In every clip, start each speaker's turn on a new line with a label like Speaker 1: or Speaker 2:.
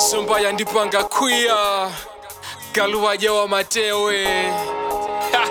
Speaker 1: somba yandipanga kwiya galuwaja wa matewe Ha!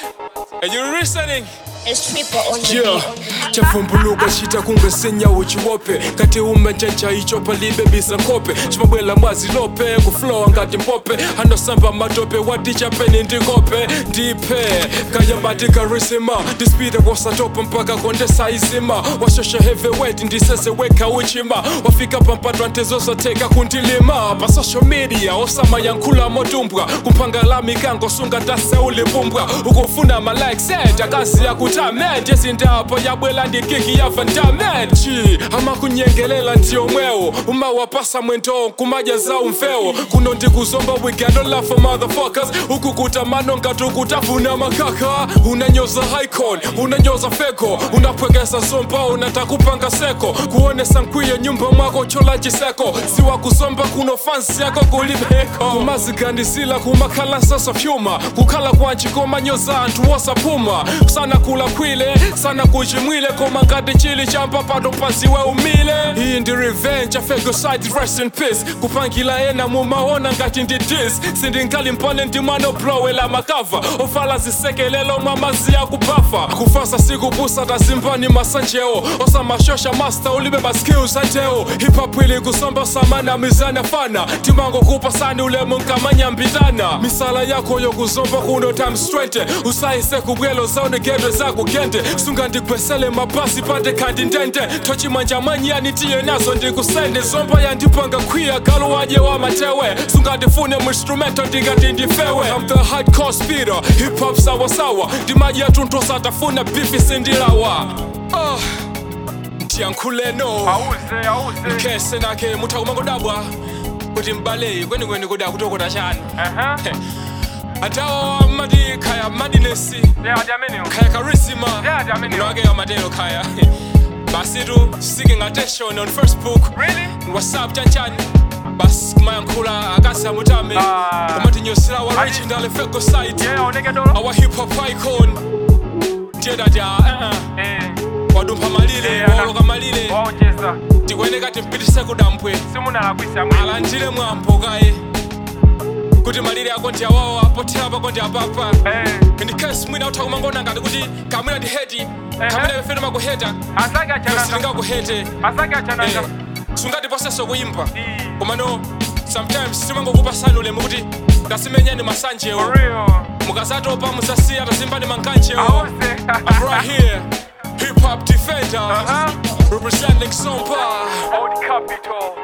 Speaker 1: Are you listening?
Speaker 2: It's triple on the
Speaker 1: Yeah,
Speaker 2: beat, on the beat.
Speaker 1: chafumbuluka chita kungesenya uchiwope kati umenjenja icho palibe bisa nkope chimabwela mwazi lope kuflowa ngati mpope andosamba matope watichapeni ndikope ndipe kayambati karisima ndispida kwasatopa mpaka kondesa izima washosha heavyweight ndisezeweka uchima wafika pampatwa ntezozoteka kundilima pa social media osama yankhula motumbwa kumphangala mikango sunga taseulipumbwa ukufuna malikes akazi yakutamed yezindapo yabwela ndikiki yavandamed chi amakunyengelela ndiyomwewo uma wapasa mwendo kumaja za umfewo kuno ndikuzomba wigando lafo motherfuckers ukukuta mano ngati ukutafuna makaka unanyoza icon unanyoza feko unapwekesa zomba unatakupanga seko kuonesa nkwiyo nyumba mwako chola chiseko siwa kuzomba kuno fansi yako kulibeko kumazigandisila kumakhala sasa fyuma kukhala kwanji komanyoza anthu wosapuma sana kula kwile sana kuchimwile koma ngati chili champa pano pasiwe umile iyi ndi revenge afegoside rest in peace kupangila ena mumaona ngati ndi dis sindingali mpane ndi mwana oblowela makava ofala zisekelelo mwamazi yakubafa kufasa sikupusa tazimbani masanjeo osamashosha master ulibe maskills ateo hip-hop ili kusomba samana mizana fana timango kupasani ulemu nkamanyambitana misala yako yokuzomba kuno times 20 usayise kubwelo zaonegedwe zakugende sunga ndigwesele mabasi pande kandi ndende tochimanja manyani tiye nazo ndikusende zomba yandipanga kwiya galo waje wa matewe sunga ndifune muinstrumento ndingati ndifewe I'm the hardcore speeder hip hop sawa sawa ndimaji yatunthu satafuna bifi sindilawa oh. ndiyankhuleno
Speaker 3: auze auze
Speaker 1: khese nakhe mutha kumangodabwa kuti mbaleyi kwenikweni kuda kutokota chani
Speaker 3: Aha.
Speaker 1: atawa mati khaya madinesi
Speaker 3: yeah jameni
Speaker 1: khaya karisima
Speaker 3: Yeah, jameni.
Speaker 1: unowake amatelo khaya basitu seeking attention on facebook
Speaker 3: really
Speaker 1: whatsapp chanchani basi kumayankhula akasamutame
Speaker 3: Ah.
Speaker 1: komatinyosera wa
Speaker 3: Adi-
Speaker 1: original fego site
Speaker 3: yeah oneke dolo
Speaker 1: our hip hop icon ndiyedati uh
Speaker 3: eh
Speaker 1: wadumpha malile
Speaker 3: Yeah, ana-
Speaker 1: woloka malile
Speaker 3: waonjeza
Speaker 1: tikweneka timpitise kudampwe
Speaker 3: simunalakwisa mwe
Speaker 1: alandile mwambo kaye kuti malire ako ndi awawa pothera pako ndi apapa
Speaker 3: eh
Speaker 1: ndikesi mwina utha kumangona ngati kuti kamwina ndi heti kamwina pefere makuheta
Speaker 3: asake achananga
Speaker 1: silingakuhete
Speaker 3: asake achananga
Speaker 1: sungatiposeso kuyimba
Speaker 3: Eh,
Speaker 1: komano sometimes simangokupasani ulemu kuti ngasimenyeni masanjewo
Speaker 3: for real
Speaker 1: mukazatopa muzasiya tazimbani mankanjewo
Speaker 3: auze
Speaker 1: I'm right here hip hop defender
Speaker 3: Aha.
Speaker 1: representing Sompa
Speaker 3: old capital